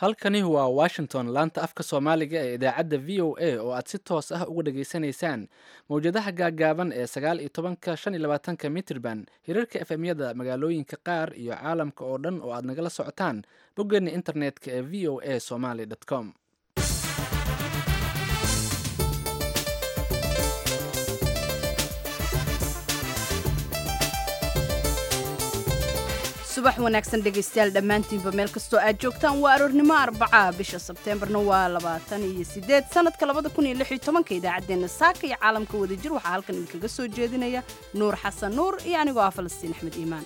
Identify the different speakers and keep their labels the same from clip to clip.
Speaker 1: halkani waa washington laanta afka soomaaliga ee idaacadda v o a oo aad si toos ah uga dhageysanaysaan mowjadaha gaagaaban ee sagaal iyo tobanka shan iyo labaatanka mitrban hirarka efemyada magaalooyinka qaar iyo caalamka oo dhan oo aad nagala socotaan boggeena internetka ee v o a somaly com
Speaker 2: subax wanaagsan dhegaystayaal dhammaantiinba meel kastoo aad joogtaan waa aroornimo arbaca bisha sebteembarna waa labaatan iyo sideed sanadka labada kun iyo lix iyo tobanka idaacaddeenna saaka iyo caalamka wadajir waxaa halkan idinkaga soo jeedinaya nuur xasan nuur iyo anigoo ah falastiin axmed iimaan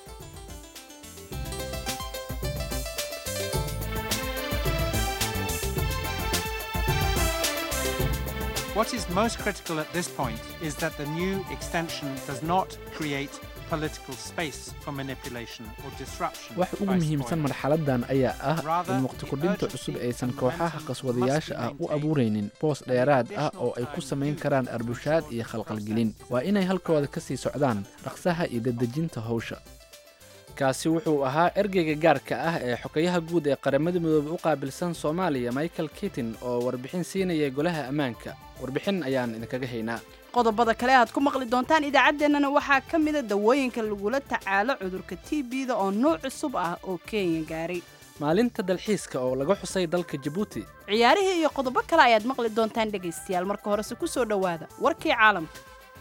Speaker 3: What is most critical at this point is that the new extension does not create political space for manipulation or disruption.
Speaker 1: wax ugu
Speaker 3: by
Speaker 1: muhiimsan
Speaker 3: spoilers.
Speaker 1: marxaladan ayaa ah
Speaker 3: Rather,
Speaker 1: in waqti
Speaker 3: the
Speaker 1: kordhinta
Speaker 3: urgency
Speaker 1: cusub
Speaker 3: of
Speaker 1: aysan
Speaker 3: the
Speaker 1: kooxaha
Speaker 3: momentum
Speaker 1: qaswadayaasha
Speaker 3: must
Speaker 1: ah
Speaker 3: be
Speaker 1: u
Speaker 3: maintained.
Speaker 1: abuuraynin boos dheeraad ah oo ay ku samayn karaan arbushaad iyo khalqalgelin waa inay halkooda ka sii socdaan dhaqsaha iyo dedejinta howsha kaasi wuxuu ahaa ergeyga gaarka ah ee xogayaha guud ee qaramada midoobe u qaabilsan soomaaliya michael kitin oo warbixin siinaya golaha ammaanka warbixin ayaan idinkaga haynaa
Speaker 2: qodobada kale aad ku maqli doontaan idaacaddeenana waxaa ka mida dawooyinka lagula tacaalo cudurka t b-da oo nuuc cusub ah oo kenya gaaray
Speaker 1: maalinta dalxiiska oo laga xusay dalka jabuuti
Speaker 2: ciyaarihii iyo qodobo kale ayaad maqli doontaan dhegaystayaal marka horese ku soo dhowaada warkii caalamka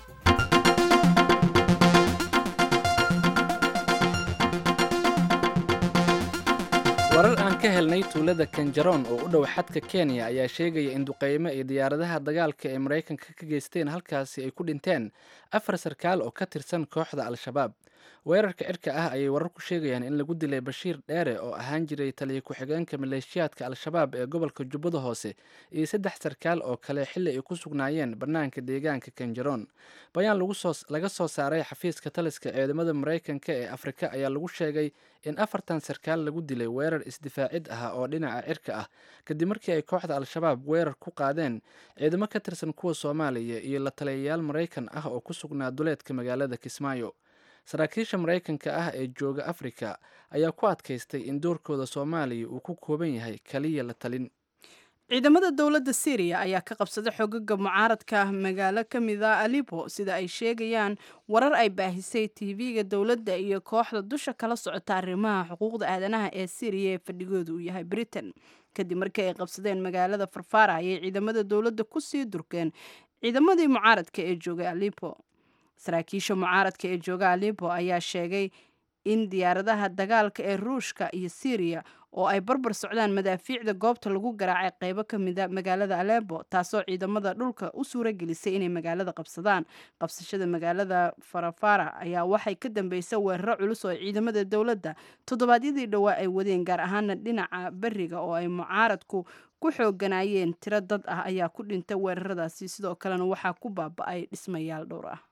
Speaker 1: warar aan ka helnay tuulada kanjaroon oo u dhow xadka kenya ayaa sheegaya in duqeymo iyo diyaaradaha dagaalka ee maraykanka ka geysteen halkaasi ay ku dhinteen afar sarkaal oo ka tirsan kooxda al-shabaab weerarka cirka ah ayay warar ku sheegayaan in lagu dilay bashiir dheere oo ahaan jiray taliya ku-xigeenka maleeshiyaadka al-shabaab ee gobolka jubbada hoose iyo saddex sarkaal oo kale xilli ay ku sugnaayeen bannaanka deegaanka kanjaroon bayaan lagu soo laga soo saaray xafiiska taliska ciidamada maraykanka ee afrika ayaa lagu sheegay in afartan sarkaal lagu dilay weerar isdifaacid ah oo dhinaca cirka ah kadib markii ay kooxda al-shabaab weerar ku qaadeen ciidamo ka tirsan kuwa soomaaliya iyo la taliyayaal maraykan ah oo ku sugnaa duleedka magaalada kismaayo saraakiisha maraykanka ah ee jooga afrika ayaa ku adkaystay in doorkooda soomaaliya uu ku kooban yahay kaliya la talin
Speaker 2: ciidamada dowladda syriya ayaa ka qabsaday xogaga mucaaradka ah magaalo ka mida alibo sida ay sheegayaan warar ay baahisay tv-ga dowladda iyo kooxda dusha kala socota arrimaha xuquuqda aadanaha ee syriya ee fadhigooda uu yahay britain kadib markii ay qabsadeen magaalada farfara ayay ciidamada dowladda kusii durkeen ciidamadii mucaaradka ee joogay alibo saraakiisha mucaaradka ee jooga alibo ayaa sheegay in diyaaradaha dagaalka ee ruushka iyo syriya oo ay barbar socdaan madaafiicda goobta lagu garaacay qeybo ka mida magaalada alebo taasoo ciidamada dhulka u suura gelisay inay magaalada qabsadaan qabsashada magaalada farafara ayaa waxay ka dambeysay weeraro culus oo ciidamada dowladda toddobaadyadii dhowaa ay wadeen gaar ahaana dhinaca beriga oo ay mucaaradku ku xooganayeen tiro dad ah ayaa ku dhintay weeraradaasi sidoo kalena waxaa ku baaba-ay dhismayaal dhowr ah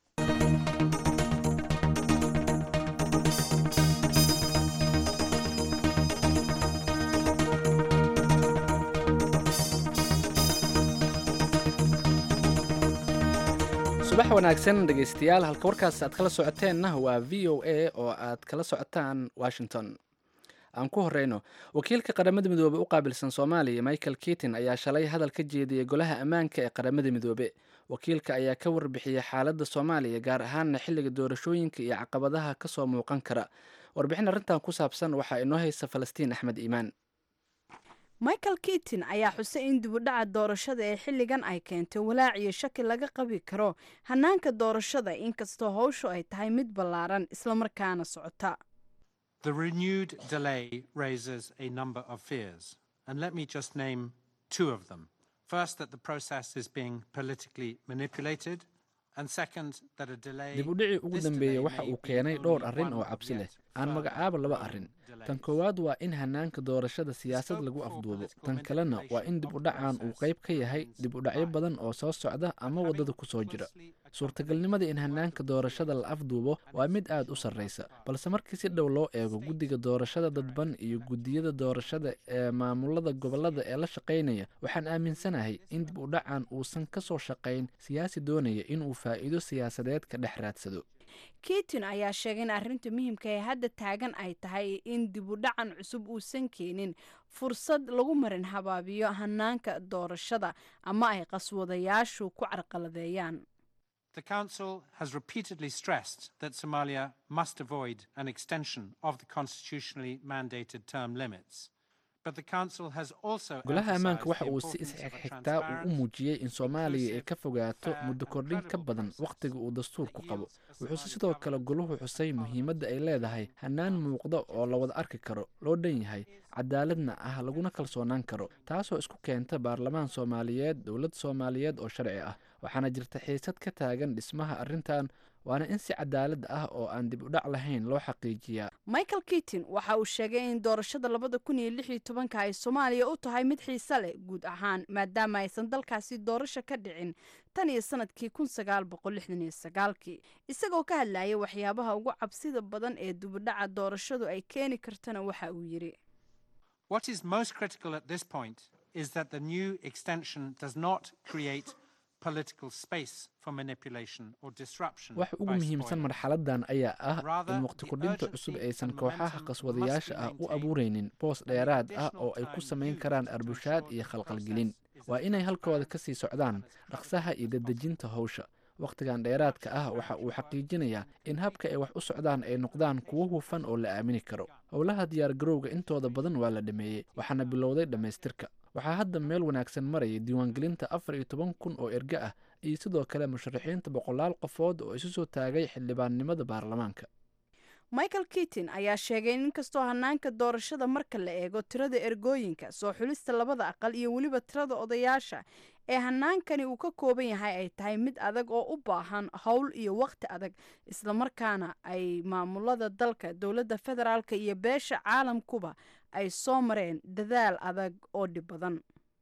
Speaker 1: subax wanaagsan dhegaystayaal halka warkaas aad kala socoteenna waa v o a oo aad kala socotaan washington aan ku horeyno wakiilka qaramada midoobe u qaabilsan soomaaliya michael kitin ayaa shalay hadal ka jeediyey golaha ammaanka ee qaramada midoobe wakiilka ayaa ka warbixiyey xaaladda soomaaliya gaar ahaanna xilliga doorashooyinka iyo caqabadaha kasoo muuqan kara warbixin arrintan ku saabsan waxaa inoo haysa falastiin axmed iimaan
Speaker 2: michael kitin ayaa xusay in dibudhaca doorashada ee xilligan ay keentay walaac iyo shaki laga qabi karo hanaanka doorashada inkastoo howshu ay tahay mid ballaaran islamarkaana socota
Speaker 3: The renewed delay raises a number of fears, and let me just name two of them. First, that the process is being politically manipulated, and second, that a delay.
Speaker 1: dib u dhicii ugu
Speaker 3: this
Speaker 1: dambeeyey
Speaker 3: delay
Speaker 1: waxa
Speaker 3: may
Speaker 1: uu
Speaker 3: be
Speaker 1: keenay
Speaker 3: only
Speaker 1: dhowr arrin
Speaker 3: one
Speaker 1: oo
Speaker 3: of
Speaker 1: cabsi leh
Speaker 3: yet
Speaker 1: aan
Speaker 3: further
Speaker 1: magacaabo laba
Speaker 3: prolonged
Speaker 1: arrin
Speaker 3: delays.
Speaker 1: tan koowaad waa in hanaanka doorashada siyaasad
Speaker 3: scope
Speaker 1: lagu
Speaker 3: for
Speaker 1: afduubo
Speaker 3: political
Speaker 1: tan kalena waa in dib u dhacaan uu qayb ka yahay dib u dhacyo badan oo soo socda ama waddada ku soo jira suurtagalnimada in hanaanka doorashada la afduubo waa mid aad u sarreysa balse markii si dhow loo eego guddiga doorashada dadban iyo guddiyada doorashada ee maamulada gobollada ee la shaqaynaya waxaan aaminsanahay in dib u dhacan uusan ka soo shaqayn siyaasi doonaya inuu faa'iido siyaasadeed ka dhex raadsado
Speaker 2: kitin ayaa sheegay in arrinta muhiimka ee hadda taagan ay tahay in dibudhacan cusub uusan keenin fursad lagu marin habaabiyo hanaanka doorashada ama ay qaswadayaashu ku carqaladeeyaan
Speaker 3: The Council has repeatedly stressed that Somalia must avoid an extension of the constitutionally mandated term limits. But the Council has also
Speaker 1: golaha ammaanka
Speaker 3: emphasized
Speaker 1: waxa
Speaker 3: the
Speaker 1: uu si
Speaker 3: importance of a
Speaker 1: isxigxigtaa uu u
Speaker 3: transparent,
Speaker 1: muujiyey in soomaaliya ay ka fogaato
Speaker 3: fair,
Speaker 1: muddo
Speaker 3: and
Speaker 1: kordhin ka
Speaker 3: credible
Speaker 1: badan
Speaker 3: process
Speaker 1: wakhtiga uu dastuurku
Speaker 3: that
Speaker 1: qabo
Speaker 3: yields a
Speaker 1: wuxuuse
Speaker 3: Somali
Speaker 1: sidoo kale
Speaker 3: government
Speaker 1: goluhu
Speaker 3: and
Speaker 1: xusay
Speaker 3: parliament
Speaker 1: muhiimadda ay leedahay hannaan muuqda oo la wada arki karo loo dhan yahay cadaaladna ah laguna kalsoonaan karo taasoo isku keenta baarlamaan soomaaliyeed dowlad soomaaliyeed oo sharci ah waxaana jirta xiisad ka taagan dhismaha arrintan waana in si cadaalad ah oo aan dib u dhac lahayn loo xaqiijiyaa
Speaker 2: michael kitin waxa uu sheegay in doorashada labada kun iyo lix iyo tobanka ay soomaaliya u tahay mid xiise leh guud ahaan maadaama aysan dalkaasi doorasho ka dhicin tan iyo sanadkii kun sagaal boqol lixdan iyo sagaalkii isagoo ka hadlayay waxyaabaha ugu cabsida badan ee dibudhaca doorashadu ay keeni kartana waxa uu yidhi
Speaker 3: What is most critical at this point is that the new extension does not create political space for manipulation or disruption.
Speaker 1: waxa ugu
Speaker 3: by
Speaker 1: muhiimsan
Speaker 3: spoilers.
Speaker 1: marxaladan ayaa ah
Speaker 3: Rather,
Speaker 1: in waqti
Speaker 3: the
Speaker 1: kordhinta
Speaker 3: urgency
Speaker 1: cusub
Speaker 3: and
Speaker 1: aysan
Speaker 3: momentum
Speaker 1: kooxaha
Speaker 3: must
Speaker 1: qaswadayaasha
Speaker 3: be
Speaker 1: ah u
Speaker 3: maintained,
Speaker 1: abuureynin boos
Speaker 3: and the
Speaker 1: dheeraad ah
Speaker 3: additional
Speaker 1: oo ay ku
Speaker 3: time
Speaker 1: samayn
Speaker 3: used
Speaker 1: karaan
Speaker 3: to
Speaker 1: arbushaad
Speaker 3: ensure
Speaker 1: iyo
Speaker 3: the
Speaker 1: khalqalgelin
Speaker 3: process is
Speaker 1: waa
Speaker 3: as
Speaker 1: inay halkooda
Speaker 3: transparent
Speaker 1: ka sii socdaan
Speaker 3: and as credible
Speaker 1: dhaqsaha iyo
Speaker 3: as possible.
Speaker 1: dedejinta howsha wakhtigan dheeraadka ah waxa uu xaqiijinayaa in habka ay wax u socdaan ay noqdaan kuwo hufan oo la aamini karo howlaha diyaargarowga intooda badan waa la dhameeyey waxaana bilowday dhammaystirka waxaa hadda meel wanaagsan maraya diiwaangelinta afar iyo toban kun oo erge ah iyo sidoo kale musharaxiinta boqolaal qofood oo isu soo taagay xildhibaannimada baarlamaanka
Speaker 2: michael kitin ayaa sheegay in inkastoo hanaanka doorashada marka la eego tirada ergooyinka soo xulista labada aqal iyo weliba tirada odayaasha ee hanaankani uu ka kooban yahay ay tahay mid adag oo u baahan howl iyo waqti adag islamarkaana ay maamulada dalka dowladda federaalka iyo beesha caalamkuba ay soo mareen dadaal adag oo dhib badan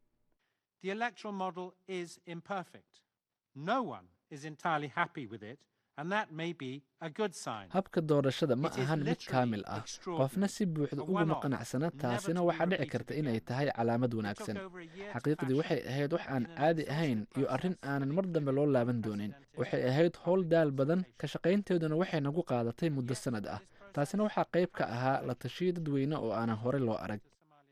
Speaker 3: The electoral model is imperfect. No one is entirely happy with it, and that may be a good sign.
Speaker 1: habka doorashada ma
Speaker 3: It is
Speaker 1: ahan mid
Speaker 3: literally
Speaker 1: kaamil ah
Speaker 3: extraordinary.
Speaker 1: qofna si buuxda
Speaker 3: A
Speaker 1: uguma
Speaker 3: one-off,
Speaker 1: qanacsana
Speaker 3: never
Speaker 1: taasina
Speaker 3: to be
Speaker 1: waxaa dhici
Speaker 3: repeated
Speaker 1: karta inay
Speaker 3: again.
Speaker 1: tahay calaamad
Speaker 3: It took
Speaker 1: wanaagsan
Speaker 3: over a year to
Speaker 1: xaqiiqdii waxay
Speaker 3: fashion
Speaker 1: ahayd wax aan
Speaker 3: in an
Speaker 1: caadi
Speaker 3: associate
Speaker 1: ahayn iyo arrin
Speaker 3: process
Speaker 1: aanan
Speaker 3: that
Speaker 1: mar dambe loo laaban doonin waxay ahayd howl daal badan ka shaqaynteeduna waxay nagu qaadatay muddo sannad ah taasina waxaa qayb ka ahaa la tashiyo dadweyne oo aanan horey loo arag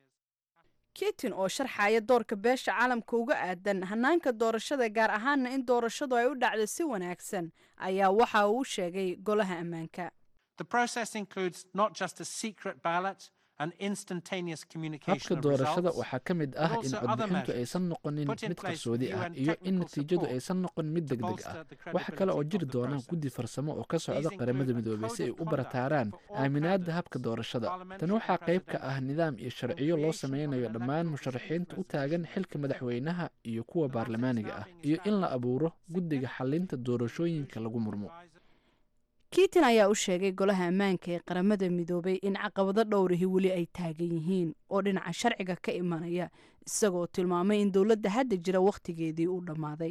Speaker 2: kitin oo sharxaya doorka beesha caalamka uga aadan hanaanka doorashada gaar ahaana in doorashadu ay u dhacdo si wanaagsan ayaa waxa uu sheegay golaha ammaanka
Speaker 3: The process includes not just a secret ballot and instantaneous communication
Speaker 1: habka
Speaker 3: of
Speaker 1: doorashada
Speaker 3: results,
Speaker 1: waxaa ka mid
Speaker 3: but
Speaker 1: ah in
Speaker 3: also other
Speaker 1: codbixintu
Speaker 3: measures
Speaker 1: aysan noqonin
Speaker 3: put in
Speaker 1: mid
Speaker 3: place
Speaker 1: qarsoodi
Speaker 3: new
Speaker 1: ah
Speaker 3: and
Speaker 1: iyo in
Speaker 3: technical
Speaker 1: natiijadu
Speaker 3: support
Speaker 1: aysan noqon mid
Speaker 3: to
Speaker 1: degdeg ah
Speaker 3: bolster the
Speaker 1: waxa kale oo
Speaker 3: credibility
Speaker 1: jiri
Speaker 3: of the
Speaker 1: doona
Speaker 3: process.
Speaker 1: guddi farsamo oo ka socda
Speaker 3: include
Speaker 1: qaramada
Speaker 3: a
Speaker 1: midoobay
Speaker 3: code
Speaker 1: si ay
Speaker 3: of
Speaker 1: u
Speaker 3: conduct
Speaker 1: barataaraan
Speaker 3: for all
Speaker 1: aaminaadda
Speaker 3: candidates,
Speaker 1: habka doorashada tani
Speaker 3: parliamentary
Speaker 1: waxaa
Speaker 3: and
Speaker 1: qayb ka
Speaker 3: presidential,
Speaker 1: ah nidaam iyo sharciyo loo
Speaker 3: creation of
Speaker 1: sameynayo
Speaker 3: an
Speaker 1: dhammaan
Speaker 3: electoral
Speaker 1: musharaxiinta u
Speaker 3: procedure
Speaker 1: taagan
Speaker 3: system.
Speaker 1: xilka madaxweynaha iyo kuwa
Speaker 3: The matter is
Speaker 1: baarlamaaniga
Speaker 3: now
Speaker 1: ah
Speaker 3: being
Speaker 1: iyo in la
Speaker 3: established
Speaker 1: abuuro guddiga xalinta doorashooyinka lagu murmo
Speaker 2: kiitin ayaa u sheegay golaha ammaanka ee qaramada midoobay in caqabado dhowrihi weli ay taagan yihiin oo dhinaca sharciga ka imanaya isagoo tilmaamay in dowladda hadda jira wakhtigeedii uu dhammaaday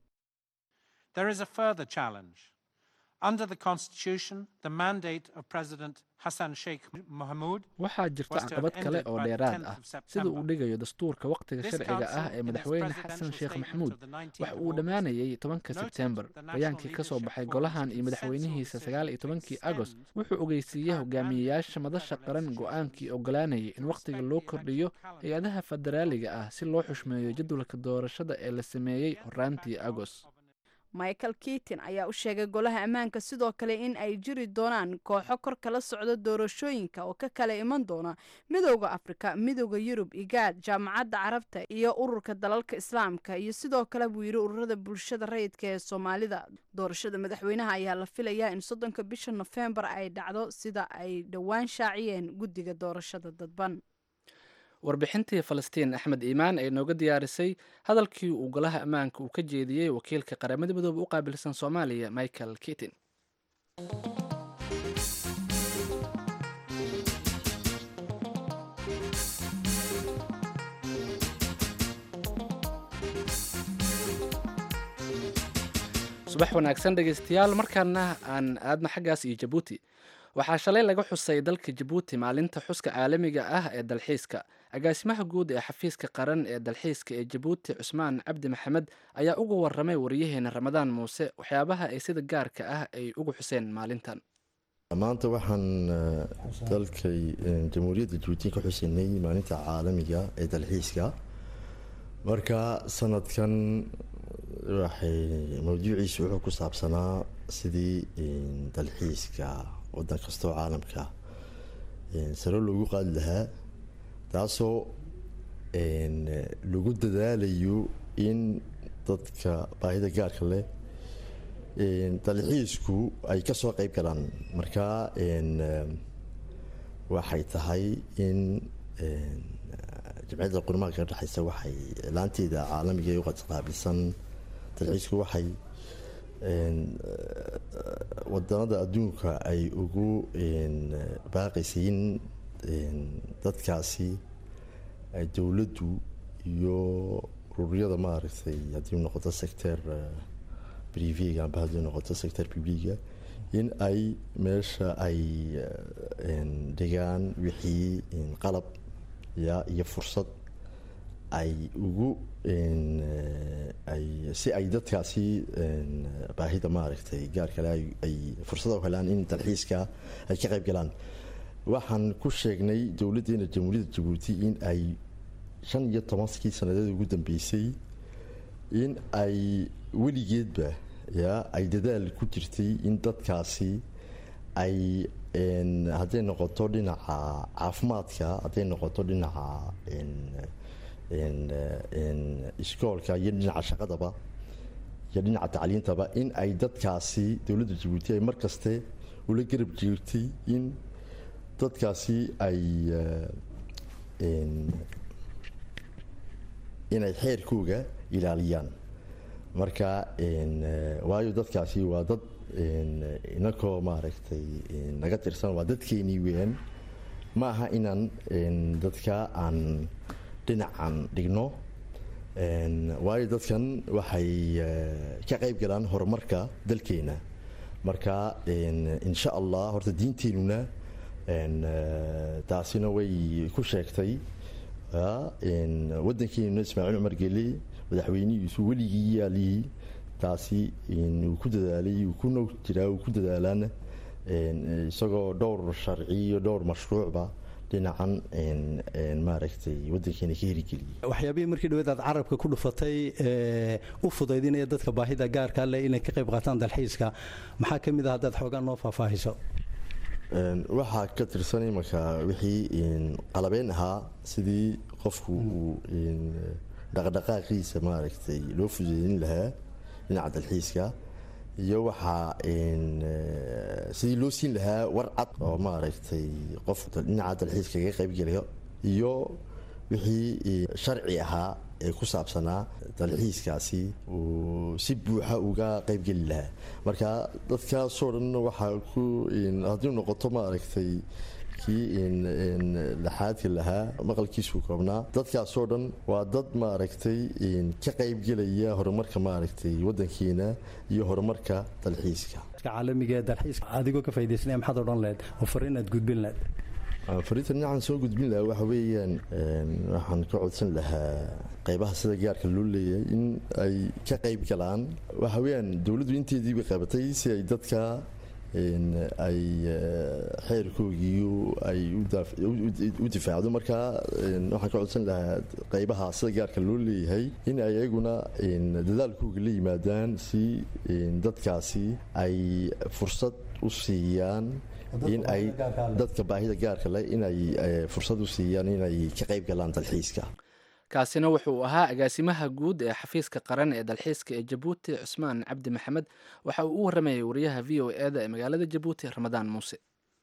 Speaker 3: There is a further challenge. Under the Constitution, the mandate of President Hassan Sheikh Mohamud
Speaker 1: waxaa jirta
Speaker 3: was to have
Speaker 1: caqabad kale
Speaker 3: ended
Speaker 1: oo
Speaker 3: by the
Speaker 1: dheeraad
Speaker 3: 10th
Speaker 1: ah
Speaker 3: of
Speaker 1: sida uu
Speaker 3: September.
Speaker 1: dhigayo dastuurka wakhtiga
Speaker 3: This
Speaker 1: sharciga ah
Speaker 3: council,
Speaker 1: ee
Speaker 3: in its
Speaker 1: madaxweyne xasan
Speaker 3: presidential
Speaker 1: sheekh
Speaker 3: statement
Speaker 1: maxamuud
Speaker 3: of the 19th
Speaker 1: waxa
Speaker 3: of
Speaker 1: uu
Speaker 3: August,
Speaker 1: dhammaanayay tobanka
Speaker 3: noted
Speaker 1: sebtembar
Speaker 3: the national
Speaker 1: bayaankii ka soo
Speaker 3: leadership
Speaker 1: baxay
Speaker 3: forum
Speaker 1: golahan
Speaker 3: to
Speaker 1: iyo
Speaker 3: consensual
Speaker 1: madaxweynihiisa
Speaker 3: decision
Speaker 1: sagaal iyo
Speaker 3: to
Speaker 1: tobankii
Speaker 3: extend
Speaker 1: agost
Speaker 3: the
Speaker 1: wuxuu ogeysiiyey
Speaker 3: current
Speaker 1: hogaamiyeyaasha
Speaker 3: mandate of
Speaker 1: madasha
Speaker 3: federal
Speaker 1: qaran
Speaker 3: institutions
Speaker 1: go-aankii ogolaanayay in
Speaker 3: to
Speaker 1: wakhtiga
Speaker 3: respect
Speaker 1: loo
Speaker 3: the
Speaker 1: kordhiyo
Speaker 3: electoral calendar
Speaker 1: hay-adaha federaaliga ah si loo xushmeeyo jadwalka doorashada ee la sameeyey horaantii agost
Speaker 2: michael kiitin ayaa u sheegay golaha ammaanka sidoo kale in ay jiri doonaan kooxo kor kala socda doorashooyinka oo ka kala iman doona midowda afrika midowda yurub igaad jaamacadda carabta iyo ururka dalalka islaamka iyo sidoo kale buu yidhi ururada bulshada rayidka ee soomaalida doorashada madaxweynaha ayaa la filayaa in soddonka bisha nofembar ay dhacdo sida ay dhowaan shaaciyeen guddiga doorashada dadban
Speaker 1: warbixintii falastiin axmed iimaan ee nooga diyaarisay hadalkii uu golaha ammaanka uu ka jeediyey wakiilka qaramada midoobe u qaabilsan soomaaliya michael kitin subax wanaagsan dhegeystayaal markaana aan aadna xaggaas iyo jabuuti waxaa shalay laga xusay dalka jabuuti maalinta xuska caalamiga ah ee dalxiiska agaasimaha guud ee xafiiska qaran ee dalxiiska ee jabuuti cusmaan cabdi maxamed ayaa uga waramay wariyaheena ramadaan muuse waxyaabaha ay sida gaarka ah ay ugu xuseen maalintan
Speaker 4: maanta waxaan dalkay jamhuuriyadda jabuuti ka xusinay maalinta caalamiga ee dalxiiska marka sanadkan waxay mawduuciisu wuxuu ku saabsanaa sidii dalxiiska wadan kastoo caalamka saro loogu qaadi lahaa taasoo lagu dadaalayo in dadka baahida gaarka leh dalxiisku ay ka soo qeyb galaan marka waxay tahay in jamciyadda qurmaha ka dhexeysa waxay laanteeda caalamiga ee uqaqaabilsan dalxiisku waxay wadanada adduunka ay ugu baaqaysay in dadkaasi dowladdu iyo ururyada maaragtay haddii noqoto sector brivega amba haddii noqoto sector publiga in ay meesha ay dhigaan wixii qalab ya iyo fursad ay ugu ay si ay dadkaasi baahida maaragtay gaar kale ay fursada u helaan in dalxiiska ay ka qayb galaan waxaan ku sheegnay dowladdeena jamhuuriyadda jabuuti in ay shan iyo tobankii sanadeed ugu dambeysay in ay weligeedba ya ay dadaal ku jirtay in dadkaasi ay hadday noqoto dhinaca caafimaadka hadday noqoto dhinaca iskoolka iyo dhinaca shaqadaba iyo dhinaca tacliintaba in ay dadkaasi dowladda jabuuti ay mar kaste ula garab jirtay in dadkaasi ay inay xeerkooga ilaaliyaan marka waayo dadkaasi waa dad inakoo maaragtay naga tirsan waa dadkeenii weeyaan ma aha inaan dadka aan dhinacan dhigno waayo dadkan waxay ka qayb galaan horumarka dalkeena marka insha allah horta diinteenuna taasina way ku sheegtay waddankeenuna ismaaciil cumar geli madaxweynihiisu weligii yaalihii taasi uu ku dadaalay uu ku noog jiraa uu ku dadaalaan isagoo dhowr sharci iyo dhowr mashruucba dhinacan maaragtay waddankeena ka herigeliyay
Speaker 5: waxyaabihii markii dhaweed aad carabka ku dhufatay u fudaydinaya dadka baahida gaarka leh inay ka qayb qaataan dalxiiska maxaa ka mid ah haddaad xoogaa noo faahfaahiso
Speaker 4: waxaa ka tirsan imanka wixii qalabeen ahaa sidii qofku uu dhaqdhaqaaqiisa maaragtay loo fudaydin lahaa dhinaca dalxiiska iyo waxaa sidii loo siin lahaa war cad oo maaragtay qof dhinaca dalxiiska kaga qaybgelayo iyo wixii sharci ahaa ee ku saabsanaa dalxiiskaasi uu si buuxa uga qaybgeli lahaa marka dadkaasoo dhan waxaa ku haddii noqoto maaragtay kii laxaadka lahaa maqalkiisu koobnaa dadkaasoo dhan waa dad maaragtay ka qaybgelaya horumarka maaragtay waddankeena iyo horumarka dalxiiska
Speaker 5: caalamiga ee dalxiiska adigoo ka faa'iidaysanaya maxaad odhan lahayd oo fariin aad gudbin lahayd
Speaker 4: fariinta dhinacan soo gudbin lahaa waxa weeyaan waxaan ka codsan lahaa qaybaha sida gaarka loo leeyahay in ay ka qayb galaan waxa weeyaan dowladdu inteedii bay qabatay si ay dadka ay xeerkoogii ay u difaacdo marka waxaan ka codsan lahaa qaybaha sida gaarka loo leeyahay in ay ayaguna dadaalkooga la yimaadaan si dadkaasi ay fursad u siiyaan in ay dadka baahida gaarka leh inay fursad u siiyaan inay ka qayb galaan dalxiiska
Speaker 1: kaasina wuxuu ahaa agaasimaha guud ee xafiiska qaran ee dalxiiska ee jabuuti cusmaan cabdi maxamed waxa uu u waramayay wariyaha v o e da ee magaalada jabuuti ramadaan muuse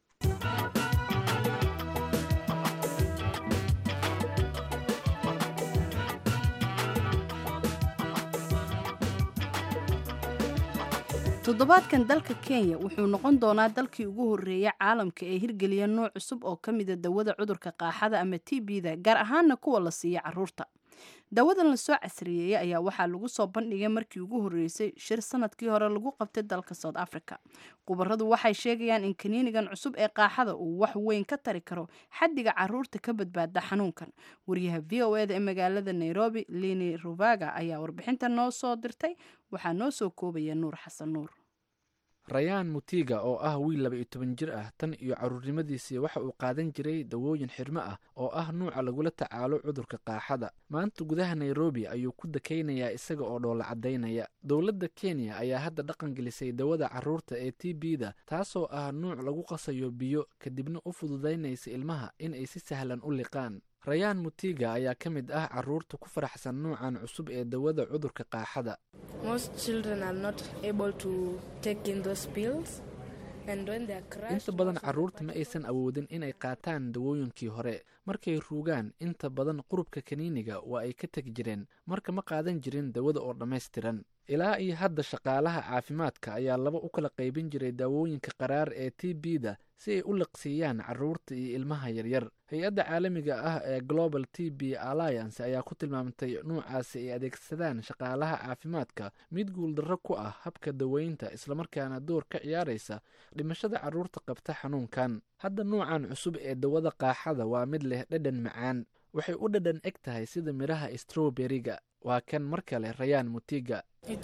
Speaker 2: toddobaadkan dalka kenya wuxuu noqon doonaa dalkii ugu horreeyay caalamka ee hirgeliya nooc cusub oo ka mida dawada cudurka qaaxada ama t b da gaar ahaana kuwa la siiya caruurta dawadan lasoo casriyeeyey ayaa waxaa lagu soo bandhigay markii ugu horreysay shir sanadkii hore lagu qabtay dalka south africa khubaradu waxay sheegayaan in kaniinigan cusub ee qaaxada uu wax weyn ka tari karo xaddiga caruurta ka badbaada xanuunkan wariyaha v o eda ee magaalada nairobi lini ruvaga ayaa warbixinta noo soo dirtay waxaa noo soo koobaya nuur xasan nuur
Speaker 1: rayaan mutiga oo ah wiil laba iyo toban jir ah tan iyo caruurnimadiisii waxa uu qaadan jiray dawooyin xirmo ah oo ah nuuca lagula tacaalo cudurka qaaxada maanta gudaha nairobi ayuu ku dakaynayaa isaga oo dhoola caddaynaya dowladda kenya ayaa hadda dhaqan gelisay dawada caruurta ee t b da taasoo ah nuuc lagu qasayo biyo kadibna u fududaynaysa ilmaha in ay si sahlan u liqaan rayaan mutiga ayaa ka mid ah caruurta ku faraxsan nuucan cusub ee dawada cudurka qaaxada inta badan caruurta ma aysan awoodin inay qaataan dawooyinkii hore markay ruugaan inta badan qurubka kaniiniga waa ay ka tegi jireen marka ma qaadan jirin dawada oo dhammaystiran ilaa iyo hadda shaqaalaha caafimaadka ayaa laba u kala qaybin jiray daawooyinka qaraar ee t b da si ay u liqsiiyaan caruurta iyo ilmaha yaryar hay-adda caalamiga ah ee global t b alliance ayaa ku tilmaamtay nuucaasi ay adeegsadaan shaqaalaha caafimaadka mid guuldarro ku ah habka daweynta islamarkaana door ka ciyaaraysa dhimashada caruurta qabta xanuunkan hadda nuucan cusub ee dawada qaaxada waa mid leh dhadhan macaan waxay u dhadhan eg tahay sida midhaha strowberiga waa kan mar kale rayaan mutiga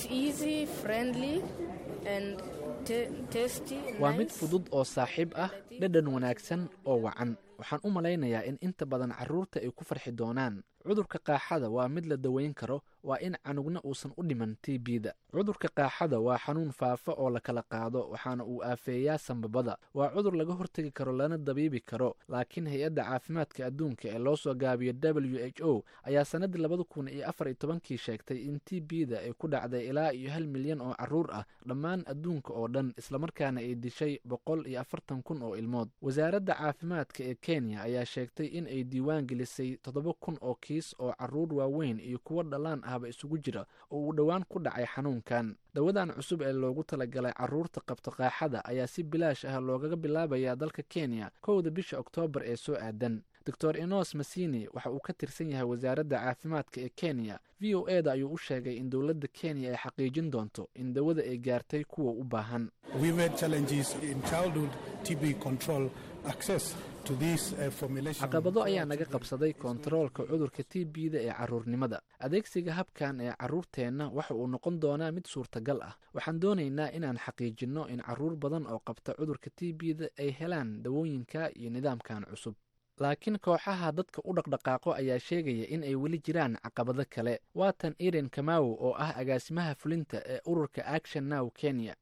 Speaker 1: waa mid fudud oo saaxiib ah dhadhan wanaagsan oo wacan waxaan u malaynayaa in inta badan caruurta ay ku farxi doonaan cudurka qaaxada waa mid la daweyn karo waa in canugna uusan u dhiman t b da cudurka qaaxada waa xanuun faafa oo la kala qaado waxaana uu aafeeyaa sambabada waa cudur laga hortegi karo lana dabiibi karo laakiin hay-adda caafimaadka adduunka ee loo soo gaabiyo w h o ayaa sannaddii labada kun iyo afar iyo tobankii sheegtay in t b da ay ku dhacday ilaa iyo hal milyan oo caruur ah dhammaan adduunka oo dhan islamarkaana ay dishay boqol iyo afartan kun oo ilmood wasaaradda caafimaadka ee kenya ayaa sheegtay in ay diiwaan gelisay toddoba kun oo kiis oo caruur waaweyn iyo kuwo dhallaan ahba isugu jira oo uu dhowaan ku dhacay xanuunkan dawadan cusub ee loogu talagalay caruurta qabta qaaxada ayaa si bilaash ah loogaga bilaabayaa dalka kenya kowda bisha oktoobar ee soo aadan doctor enos masini waxa uu ka tirsan yahay wasaaradda caafimaadka ee kenya v o eda ayuu u sheegay in dowladda kenya ay xaqiijin doonto in dawada ay gaartay kuwa u baahan caqabado ayaa naga qabsaday kontaroolka cudurka t b da ee caruurnimada adeegsiga habkan ee caruurteenna waxa uu noqon doonaa mid suurtagal ah waxaan doonaynaa inaan xaqiijinno in caruur badan oo qabta cudurka t b da ay helaan dawooyinka iyo nidaamkan cusub laakiin kooxaha dadka u dhaqdhaqaaqo ayaa sheegaya in ay weli jiraan caqabado kale waatan iren kamaw oo ah agaasimaha fulinta ee ururka action now kenya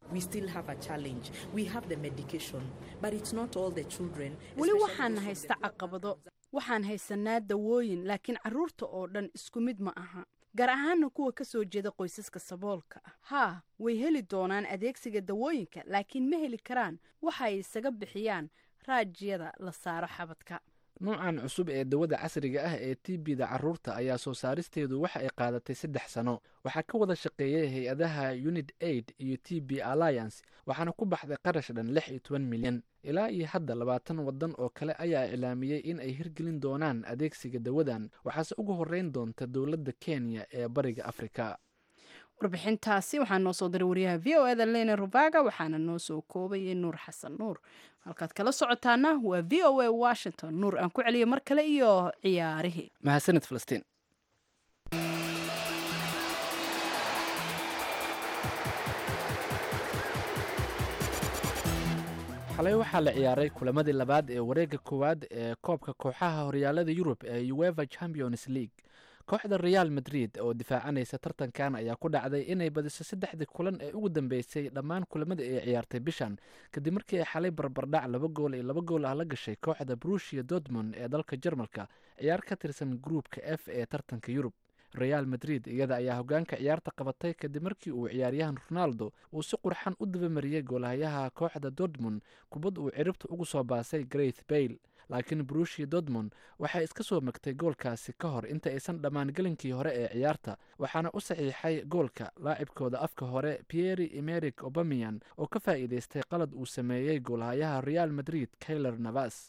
Speaker 2: weli waxaan haysta caqabado waxaan haysanaa dawooyin laakiin caruurta oo dhan isku mid ma aha gaar ahaana kuwa ka soo jeeda qoysaska saboolka ah haa way heli doonaan adeegsiga dawooyinka laakiin ma heli karaan waxa ay isaga bixiyaan raajiyada la saaro xabadka
Speaker 1: nuucan cusub ee dawada casriga ah ee t b da caruurta ayaa soo saaristeedu waxa ay qaadatay saddex sano waxaa ka wada shaqeeyay hay-adaha unid aid iyo t b alliance waxaana ku baxday qarash dhan lix iyo toban milyan ilaa iyo hadda labaatan waddan oo kale ayaa iclaamiyey in ay hirgelin doonaan adeegsiga dawadan waxaase ugu horreyn doonta dowladda kenya ee bariga afrika
Speaker 2: warbixintaasi waxaa noo soo diray wariyaha v o eda lene rubaga waxaana noo soo koobayay nuur xasan nuur halkaad kala socotaana waa v o a washington nuur aan ku celiyo mar kale iyo ciyaarihii
Speaker 1: mahadsanid falastiin xalay waxaa la ciyaaray kulamadii labaad ee wareegga koowaad ee koobka kooxaha horyaalada yurub ee ueva champions league kooxda real madrid oo difaacanaysa tartankan ayaa ku dhacday inay badiso saddexdii kulan ee ugu dambeysay dhammaan kulamada ay ciyaartay bishan kadib markii ay xalay barbardhac laba gool iyo laba gool ah la gashay kooxda brusia dortmond ee dalka jarmalka ciyaar ka tirsan gruupka f ee tartanka yurub real madrid iyada ayaa hogaanka ciyaarta qabatay kadib markii uu ciyaaryahan ronaldo uu si qurxan u dabamariyey goolhayaha kooxda dortmond kubad uu ciribta ugu soo baasay greth bayle laakiin brushia dortmond waxay iska soo magtay goolkaasi ka hor inta aysan dhammaan gelinkii hore ee ciyaarta waxaana u saxiixay goolka laacibkooda afka hore pieri emeric obamian oo ka faa'iidaystay qalad uu sameeyey goolhayaha real madrid kayler navas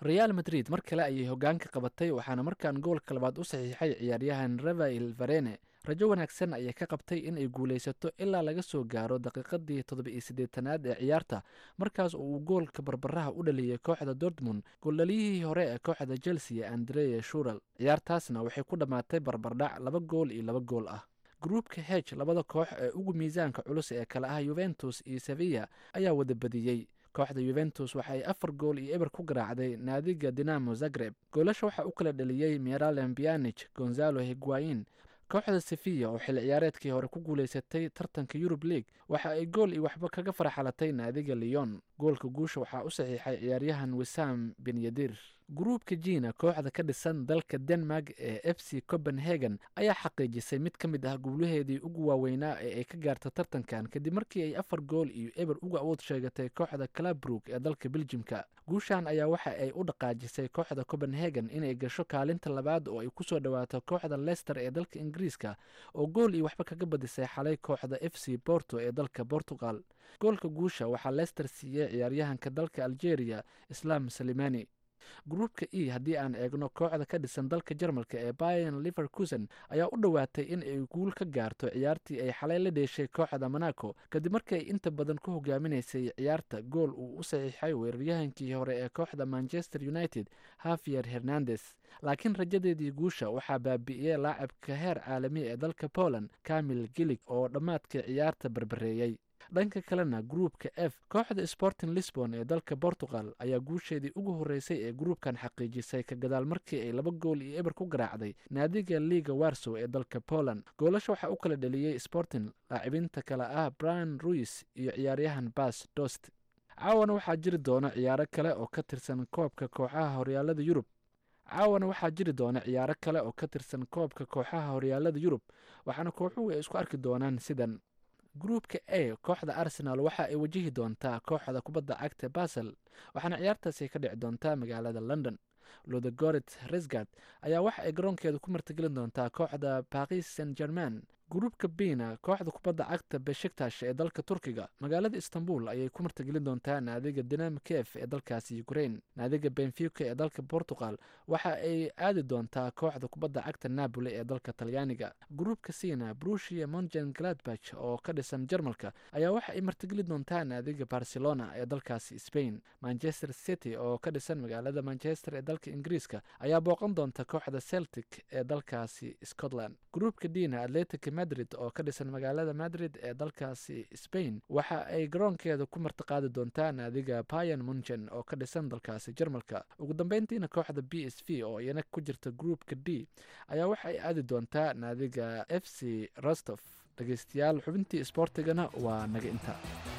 Speaker 1: real madrid mar kale ayay hogaanka qabatay waxaana markaan goolka labaad u saxiixay ciyaaryahan rafael varene rajo wanaagsan ayay ka qabtay in ay guulaysato ilaa laga soo gaaro daqiiqadii toddoba-iyo siddeetanaad ee ciyaarta markaas oo uu goolka barbaraha u dhaliyay kooxda dortmund gooldhaliyihii hore ee kooxda chelsea andrea shural ciyaartaasna waxay ku dhammaatay barbardhac laba gool iyo laba gool ah gruupka heg labada koox ee ugu miisaanka culus ee kale ah yuventus iyo sevilla ayaa wada badiyey kooxda yuventus waxa ay afar gool iyo eber ku garaacday naadiga dinamo zagreb goolasha waxaa u kala dhaliyey meralem bianich gonzalo higuain kooxda sevilla oo xilli ciyaareedkii hore ku guulaysatay tartanka yurub league waxa ay gool iyo waxba kaga farxalatay naadiga leon goolka guusha waxaa u saxiixay ciyaaryahan wisam benyadir gruupka jina kooxda ka dhisan dalka denmark ee f c copenhagen ayaa xaqiijisay mid ka mid ah guulaheedii ugu waaweynaa ee ay ka gaarta tartankan kadib markii ay afar gool iyo eber uga awood sheegatay kooxda clabrook ee dalka beljimka guushan ayaa waxa ay u dhaqaajisay kooxda copenhagen inay gasho kaalinta labaad oo ay kusoo dhawaato kooxda lester ee dalka ingiriiska oo gool iyo waxba kaga badisay xalay kooxda f c borto ee dalka portugal goolka guusha waxaa lester siiyey ciyaaryahanka dalka algeria islam salimani gruupka e haddii aan eegno kooxda ka dhisan dalka jarmalka ee bayan liverkusen ayaa u dhowaatay in ay guul ka gaarto ciyaartii ay xalay la dheeshay kooxda monaco kadib markii ay inta badan ku hogaaminaysay ciyaarta gool uu u saxiixay weeraryahankii hore ee kooxda manchester united havier hernandes laakiin rajadeedii guusha waxaa baabi'iyey laacibka heer caalami ee dalka poland camil gilig oo dhammaadkii ciyaarta barbareeyey dhanka kalena gruupka f kooxda sporting lisbon ee dalka portugal ayaa guusheedii ugu horreysay ee gruupkan xaqiijisay ka gadaal markii ay laba gool iyo eber ku garaacday naadiga liga warsow ee dalka poland goolasha waxaa u kala dhaliyey sporting laacibinta kale ah brian ruis iyo ciyaaryahan bas dost caawana waxaa jiri doona ciyaaro kale oo ka tirsan koobka kooxaha horyaalada yurub caawana waxaa jiri doona ciyaaro kale oo ka tirsan koobka kooxaha horyaalada yurub waxaana kooxuhu ay isku arki doonaan sidan gruupka a kooxda arsenal waxa ay wajihi doontaa kooxda kubadda cagta basel waxaana ciyaartaasi ka dhici doontaa magaalada london lodegoret resgard ayaa waxa ay garoonkeeda ku martigelin doontaa kooxda baris saint german gruupka bina kooxda kubadda cagta beshiktash ee dalka turkiga magaalada istanbul ayay ku martigelin doontaa naadiga dinam kef ee dalkaasi ukrain naadiga benfica ee dalka portugal waxa ay aadi doontaa kooxda kubadda cagta napoli ee dalka talyaaniga gruupka sina brushia mongen gladbach oo ka dhisan jarmalka ayaa waxa ay martigelin doontaa naadiga barcelona ee dalkaasi spain manchester city oo ka dhisan magaalada manchester ee dalka ingiriiska ayaa booqan doonta kooxda celtic ee dalkaasi scotland gruupka dina atletic madrid oo ka dhisan magaalada madrid ee dalkaasi spain waxa ay garoonkeeda ku martiqaadi doontaa naadiga bayan munchen oo ka dhisan dalkaasi jarmalka ugu dambeyntiina kooxda b s v oo iyana ku jirta gruupka d ayaa waxa ay aadi doontaa naadiga f c rostof dhegeystayaal xubintii isboortigana waa naga inta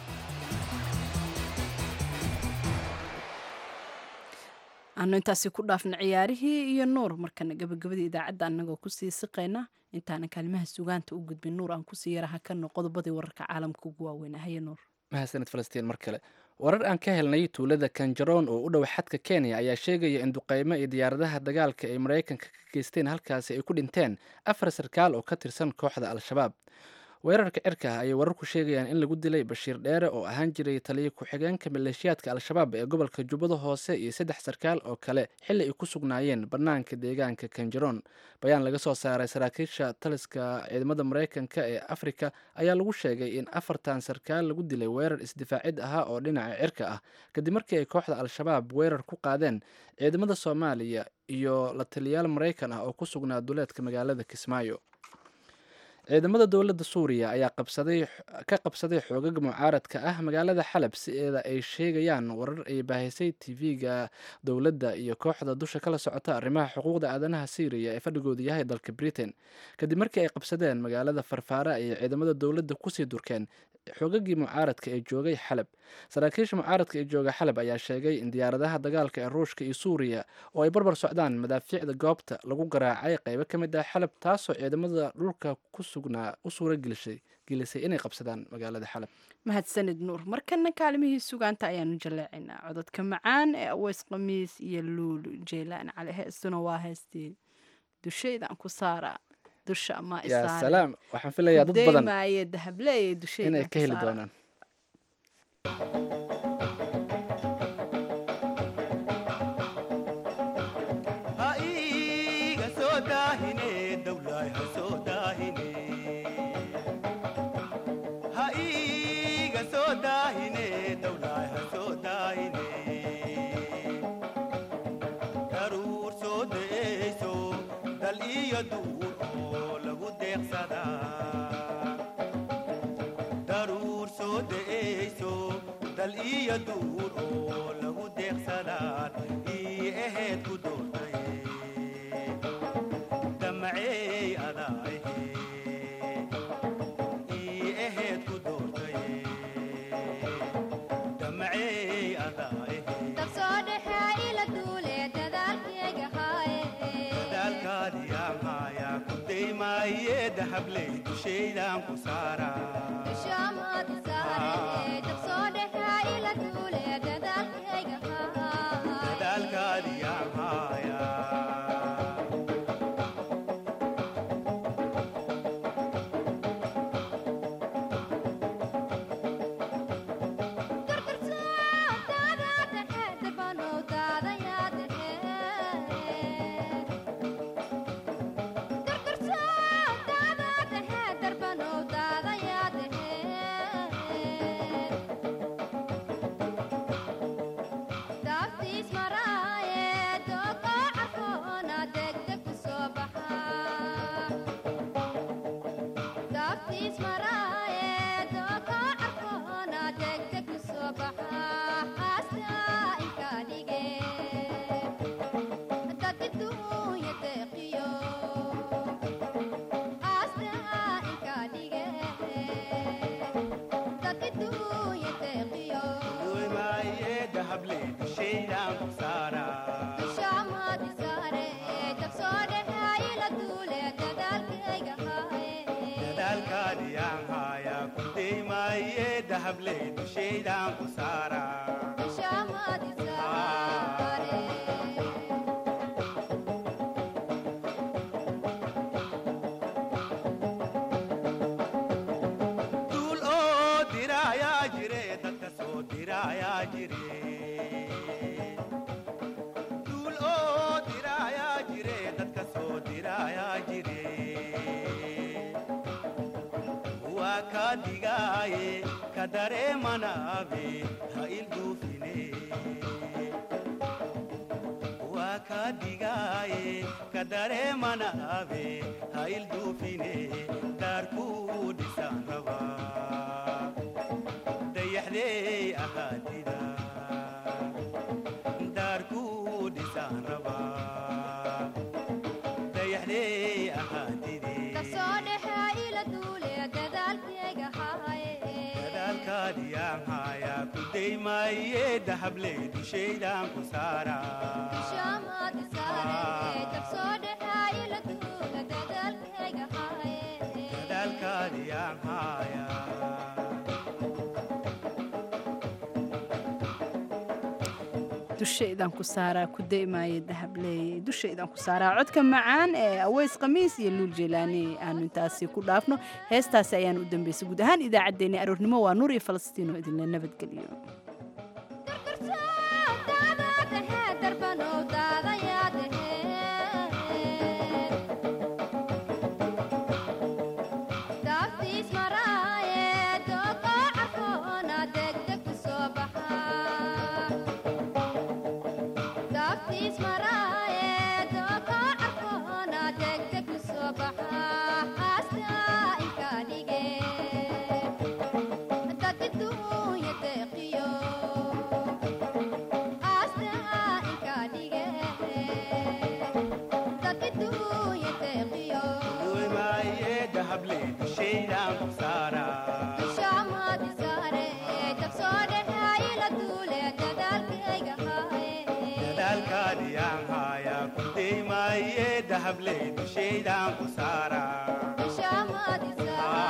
Speaker 2: aanu intaasi ku dhaafna ciyaarihii iyo nuur markana gabagabadii idaacadda annagoo kusii siqayna intaanan kaalimaha sugaanta u gudbin nuur aan kusii yaraha kano qodobadii wararka caalamka ugu waaweyn haye nuur
Speaker 1: mahadsanid falastiin mar kale warar aan ka helnay tuulada kanjaroon oo u dhow xadka kenya ayaa sheegaya in duqeymo iyo diyaaradaha dagaalka ay maraykanka ka geysteen halkaasi ay ku dhinteen afar sarkaal oo ka tirsan kooxda al-shabaab weerarka cirka ah ayay wararku sheegayaan in lagu dilay bashiir dheere oo ahaan jiray taliya ku-xigeenka maleeshiyaadka al-shabaab ee gobolka jubbada hoose iyo saddex sarkaal oo kale xilli ay ku sugnaayeen bannaanka deegaanka kanjaroon bayaan laga soo saaray saraakiisha taliska ciidamada maraykanka ee afrika ayaa lagu sheegay in afartan sarkaal lagu dilay weerar isdifaacid ahaa oo dhinaca cirka ah kadib markii ay kooxda al-shabaab weerar ku qaadeen ciidamada soomaaliya iyo la taliyaal maraykan ah oo ku sugnaa duleedka magaalada kismaayo ciidamada dowladda suuriya ayaa qabsaday ka qabsaday xoogaga mucaaradka ah magaalada xalab sideeda ay sheegayaan warar ay baahisay tv-ga dowladda iyo kooxda dusha kala socota arrimaha xuquuqda aadanaha syriya ee fadhigoodu yahay dalka britain kadib markii ay qabsadeen magaalada farfaara ayay ciidamada dowladda kusii durkeen xoogagii mucaaradka ee joogay xalab saraakiisha mucaaradka ee jooga xalab ayaa sheegay in diyaaradaha dagaalka ee ruushka iyo suuriya oo ay barbar socdaan madaafiicda goobta lagu garaacay qeybo ka mid ah xalab taasoo ciidamada dhulka ku sugnaa u suura gelisay gelisay inay qabsadaan magaalada xalab
Speaker 2: mahadsanid nuur markana kaalimihii sugaanta ayaanu jaleecaynaa cododka macaan ee aweys khamiis iyo luulu jeylaan cali heestuna waa heestii dushaydan ku saara dusha ama
Speaker 1: yaa salaam waxaan filayaa dad badan
Speaker 2: maaye dahableeye dushaydan
Speaker 1: inay ka heli doonaan
Speaker 6: iyo duur oo lagu deeqsadaa daruur soo da'ayso dal iyo duur oo lagu deeqsadaan ii ahayd ku doortaye damacey adaahe ii ahayd ku doortaye damacey adaahe dadaalkaadiyaa maayaa ku daymaaye dahabley dushaydaan ku saaraa dadaalkaadiyaa maayaa duymaaye dahabley dushaydaan ku saaraa dadaalkaadiyaa maayaa ku daymaaye dahabley dushaydaan ku saaraa duul oo diraayaa jire dadka soo diraayaa jire duul oo diraayaa jire dadka soo diraayaa jire waa ka digaaye ka dareemanaabe ha ilduufine waa ka digaaye ka dareemanaabe ha ilduufine daarkuu dhisaan rabaa dayaxdey ahaatida daarkuu dhisaan rabaa dayaxdey ahaatide dadaalkaadiyaa maayaa ku daymaaye dahabley dushaydaan ku saaraa dadaalkaadiyaa maayaa
Speaker 2: dushaydan ku saaraa ku daymaaya dahableeye dushaydan ku saaraa codka macaan ee aweys khamiis iyo luul jelaani aanu intaasi ku dhaafno heestaasi ayaan u dambeysay guud ahaan idaacaddeenni aroornimo waa nuur iyo falastiin oo idinla nabadgeliyo
Speaker 6: duymaaye dahabley dushaydaan ku saaraa dadaalkaadiyaa maayaa ku daymaaye dahabley dushaydaan ku saaraa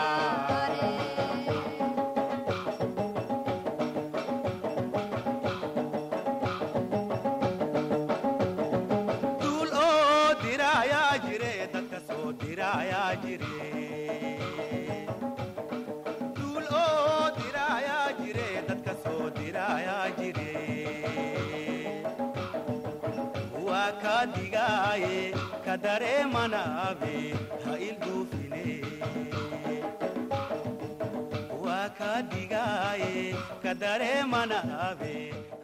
Speaker 6: duul oo diraayaa jire dadka soo diraayaa jire duul oo diraayaa jire dadka soo diraayaa jire waa ka digaaye ka dareemanaabe ha ilduufine waa ka digaaye ka dareemanaabe